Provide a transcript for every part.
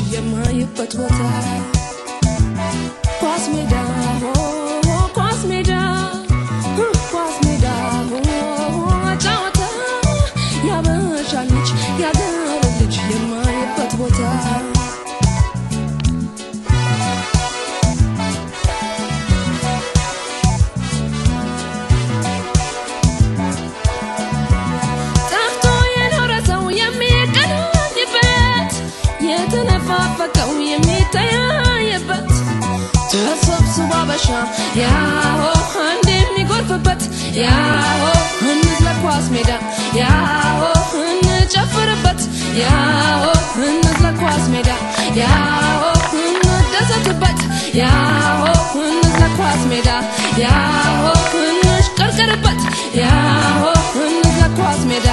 የማይበት ቦታ ኳስ ሜዳ ሆ ኳስ ሜዳ ሁ፣ ኳስ ሜዳ ሆ ጨዋታ ያበሻ ልጅ ያገር ልጅ የማይበት ቦታ ጠፍቶ የኖረ ሰው የሚገናኝበት የተነፋፈቀው የሚተያየበት ተሰብስቦ አበሻ ያሆ አንድ የሚጎርፍበት ያሆ እንዝለቅ ኳስ ሜዳ ያሆ እንጨፍርበት ያሆ እንዝለቅ ኳስ ሜዳ ያሆ እንደሰትበት ያሆ እንዝለቅ ኳስ ሜዳ ያሆ እንሽቀርቅርበት ያሆ እንዝለቅ ኳስ ሜዳ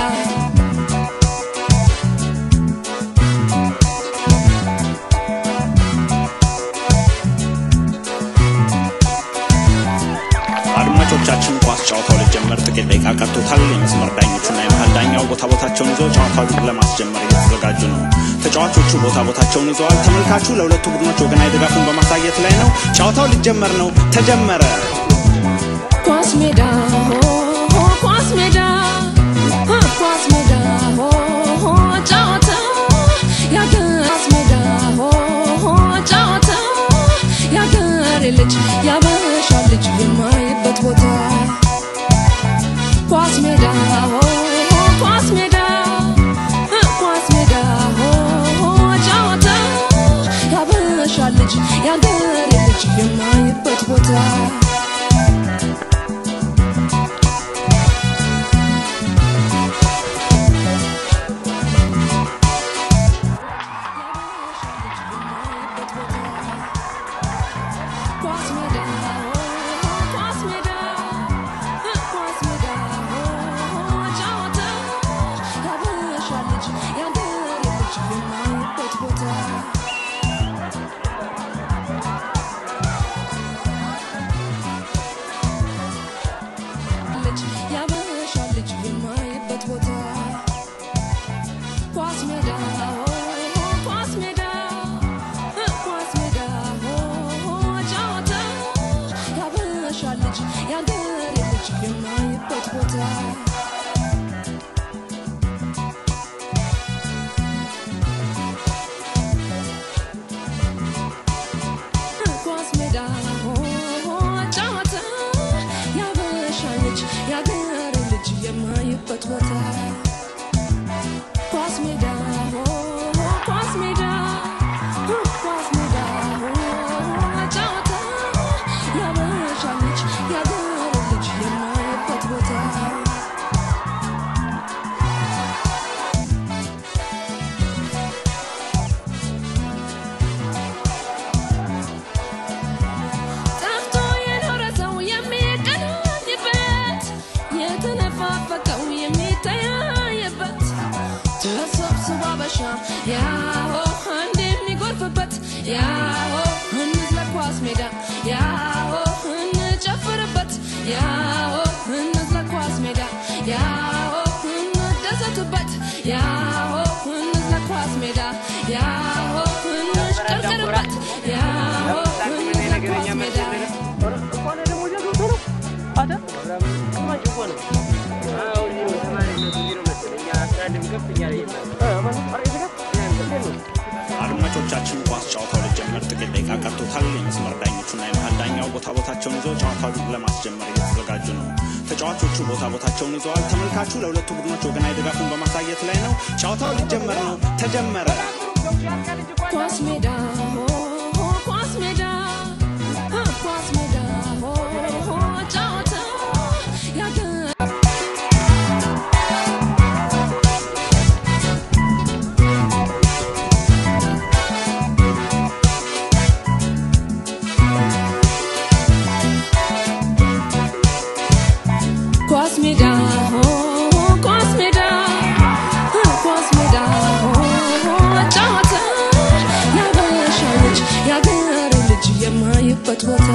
አድማጮቻችን ኳስ ጨዋታው ሊጀመር ጥቂት ደቂቃ ቀርቶታል። የመስመር ዳኞቹና የመሀል ዳኛው ቦታ ቦታቸውን ይዘው ጨዋታውን ለማስጀመር እየተዘጋጁ ነው። ተጫዋቾቹ ቦታ ቦታቸውን ይዘዋል። ተመልካቹ ለሁለቱ ቡድኖች ወገናዊ ድጋፉን በማሳየት ላይ ነው። ጨዋታው ሊጀመር ነው። ተጀመረ። ኳስ ሜዳ ሆ ሆ ኳስ ሜዳ ሆ ኳስ ሜዳ ሆ ሆ ጨዋታ ያገር ኳስ ሜዳ ሆ ሆ ጨዋታ ያገር ልጅ ያበሻ ልጅ የማይበት ቦታ ኳስ ሜዳ ሆ ሆ ኳስ ሜዳ ሆ ኳስ ሜዳ ሆ ሆ ጨዋታ ያበሻ ልጅ ያገር ልጅ የማይበት ቦታ ኳስ ሜዳ ኳስ ሜዳ ኳስ ሜዳ ጨዋታ ያበሻ ልጅ ያገር ልጅ የማይበት ቦታ ልጅ ያበሻ ልጅ የማይበት ቦታ ኳስ ሜዳ ኳስ ሜዳ ኳስ ሜዳ ጨዋታ ያበሻ ልጅ ያገር ልጅ የማይበት ቦታ ኳስ ሜዳ ጨዋታ ያበሻ ልጅ ያገር ልጅ የማይበት ቦታ ኳስ ሜዳ ኳስ ሜዳ ኳስ ሜዳ ጨዋታ ያበሻ ልጅ ያገር ልጅ የማይበት ቦታ ጠፍቶ የኖረ ሰው የሚገናኝበት የተነፋፈቀው የሚተያየበት ተሰብስቦ አበሻ ያሆ አንድ የሚጎርፍበት ያሆ እንዝለቅ ኳስ ሜዳ ያሆ እንጨፍርበት ያሆ እንዝለቅ ኳስ ሜዳ ያሆ እንደሰትበት ያሆ እንዝለቅ ኳስ ሜዳ ያሆ እንሽቀርቅርበት ያሆ እንዝለቅ ኳስ ሜዳ አድማጮቻችን ኳስ ጨዋታው ሊጀመር ጥቂት ደቂቃ ቀርቶታል። የመስመር ዳኞቹና የመሀል ዳኛው ቦታ ቦታቸውን ይዘው ጨዋታውን ለማስጀመር እየተዘጋጁ ነው። ተጫዋቾቹ ቦታ ቦታቸውን ይዘዋል። ተመልካቹ ለሁለቱ ቡድኖች ወገናዊ ድጋፉን በማሳየት ላይ ነው። ጨዋታው ሊጀመር ነው። ተጀመረ። ኳስ ሜዳ ሆ ሆ ኳስ ሜዳ ሆ ኳስ ሜዳ ሆ ሆ ጨዋታ ያገር ኳስ ሜዳ ሆ ኳስ ሜዳ ሆ ኳስ ሜዳ ሆ ጨዋታ ያበሻ ልጅ ያገር ልጅ የማይበት ቦታ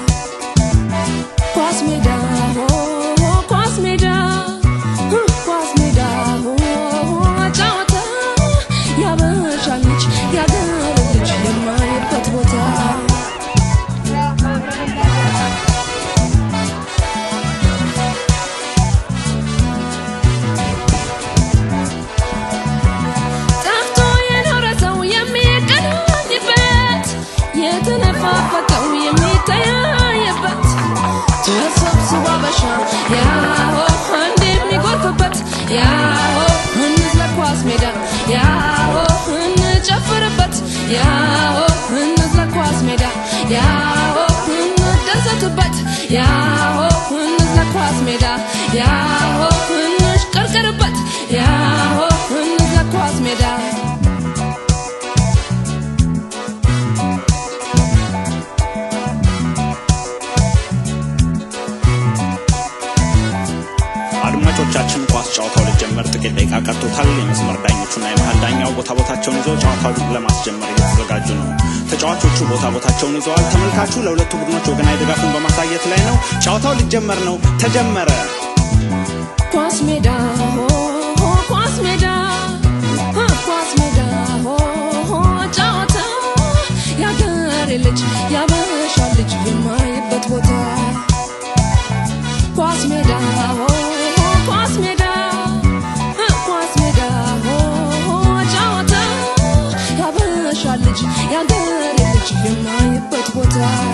ኳስ ሜዳ ሆ ኳስ ሜዳ ሆ ኳስ ሜዳ ሆ ጨዋታ ያበሻ ልጅ ያገር ያሆ እንዝለቅ ኳስ ሜዳ ያሆ እንደሰትበት ያሆ እንዝለቅ ኳስ ሜዳ ያሆ እንሽቀርቅርበት ያሆ እንዝለቅ ኳስ ሜዳ አድማጮቻችን ኳስ ጨዋታው ሊጀመር ጥቂት ደቂቃ ቀርቶታል። የመስመር ዳኞቹና የመሀል ዳኛው ቦታ ቦታቸውን ይዘው ጨዋታውን ለማስጀመር እየተዘጋጁ ነው። ተጫዋቾቹ ቦታ ቦታቸውን ይዘዋል። ተመልካቹ ለሁለቱ ቡድኖች ወገናዊ ድጋፉን በማሳየት ላይ ነው። ጨዋታው ሊጀመር ነው። ተጀመረ። ኳስ ሜዳ ሆ ሆ ኳስ ሜዳ ሆ ኳስ ሜዳ ሆ ሆ ጨዋታ ያገሬ ልጅ ያበሻ ልጅ የማይበት ቦታ ኳስ ሜዳ ሆ ሆ ኳስ ሜዳ ሆ ኳስ ሜዳ ሆ ሆ ጨዋታ ያበሻ ልጅ ያገሬ ልጅ የማይበት ቦታ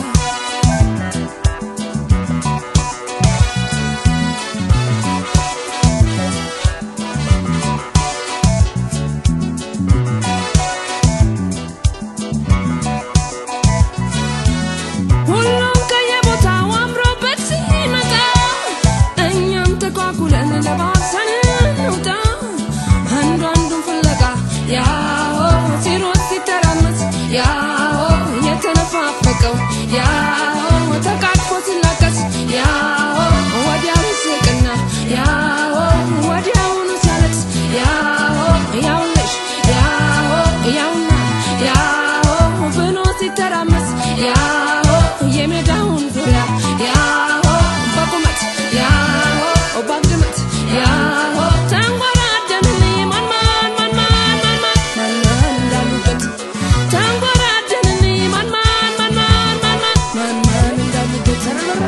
ሁሉም ከየቦታው አምሮበት ሲመጣ እኛም ተኳኩለን ለባብሰን እንውጣ አንዱ አንዱን ፍለጋ ያሆ ሲሮጥ ሲተራመስ ያሆ የተነፋፈቀው ያሆ ተቃቅፎ ሲላቀስ ያሆ ወዲያው ስቅና ያሆ ወዲያውኑ ሲያለቅስ ያሆ ያውልሽ ያሆ ያውና ያሆ ብሎ ሲተራመስ ያሆ የሜዳውን ዙሪያ ያሆ በቁመት ያሆ ባግድመት ያሆ ተንጎራደንን ማን ማን ማን ማን ማን ማን ማን ማን እንዳሉበት ተንጎራደንን ማን ማን ማን ማን ማን ማን ማን ማን እንዳሉበት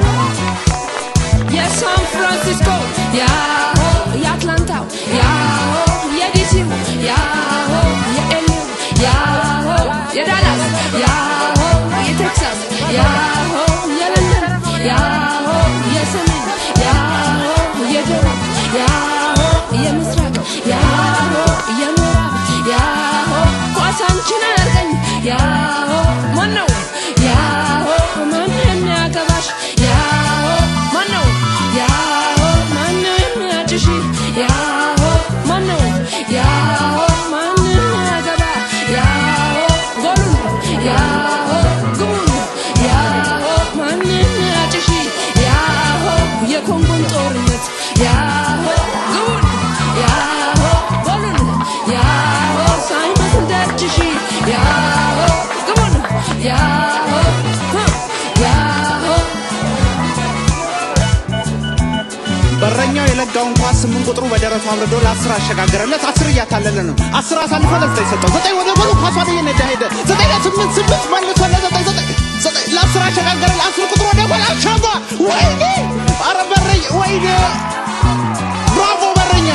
የሳን ፍራንሲስኮ ያሆ የአትላንታው ያሆ የዲሲው ያሆ የኤልዩ ያሆ የዳላስ ያሆ የቴክሳስ ያሆ የለንደን ያሆ የሰሜን ያሆ የደቡብ ያሆ የምስራቅ ያሆ የምዕራብ ያሆ ኳሳንችን አያርገኝ ያሆ ማነው ያሆ ማን የሚያገባሽ ያሆ ማነው ያሆ ማነው የሚያጭሽ ያሆ ማነው ያሆ ማን የሚያገባ ያሆ ጎሉን ያሆ ግቡን ያሆ ማን የሚያጭሽ ያሆ የኮንጎን ጦርነት ያሆ ግቡን ያሆ ጎሉን ያሆ ሳይመስል ደጅሽ ያሆ ግቡን ያሆ ያሆ በረኛው የለጋውን ኳስ ስምንት ቁጥሩ በደረቱ አምርዶ ለአስር አሸጋገረለት። አስር እያታለለ ነው። አስር አሳልፎ ለዘጠኝ ሰጠው። ዘጠኝ ወደ ጎሉ ኳሷ እየነዳ ሄደ። ዘጠኝ ለስምንት ስምንት መልሶ ለዘጠኝ ዘጠኝ ዘጠኝ ለአስር አሸጋገረ። ለአስር ቁጥሩ ወደ ጎል አሻማ። ወይኔ! ኧረ በረኛ! ወይኔ! ብራቮ በረኛ!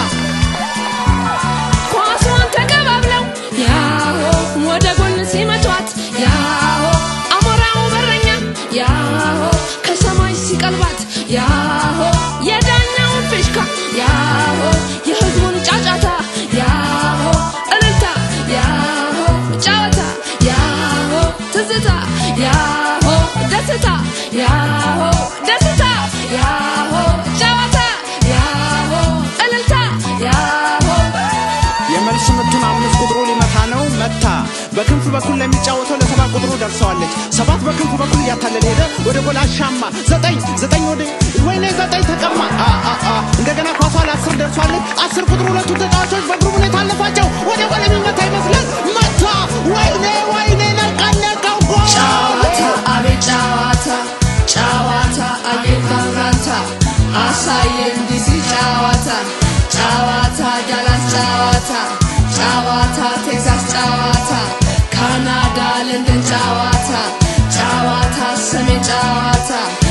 ኳሷን ተቀባብለው ያሆ ወደ ጎን ሲመቷት ያሆ አሞራው በረኛ ያሆ ከሰማይ ሲቀልባት ያሆ የዳኛውን ፊሽካ ያሆ የህዝቡን ጫጫታ ያሆ እልልታ ያሆ ጨዋታ ያሆ ትዝታ ያሆ ደስታ ያሆ ደስታ ያሆ ጨዋታ ያሆ እልልታ ያሆ የመልስ ምቱን አምስት ቁጥሩ ሊመታ ነው። መታ። በክንፍ በኩል ለሚጫወተው ለሰባት ቁጥሩ ደርሰዋለች። ሰባት በክንፍ በኩል እያታለለ ሄደ። ወደ ጎል አሻማ። ዘጠኝ ዘጠኝ ወደ ወይኔ ዘጠኝ ተቀማ። አ አ አ እንደገና ኳሷ ለአስር ደርሷለች። አስር ቁጥሩ ሁለቱ ተጫዋቾች በእግሩ ሁኔታ አለፋቸው። ወደ ጎል የሚመታ ይመስላል። መታ። ወይኔ ወይኔ ነቃነቀው ጎል ጨዋታ አቤት ጨዋታ ጨዋታ አቤት ማምራታ አሳየን ዲሲ ጨዋታ ጨዋታ ዳላስ ጨዋታ ጨዋታ ቴክሳስ ጨዋታ ካናዳ ለንደን ጨዋታ ጨዋታ ሰሜን ጨዋታ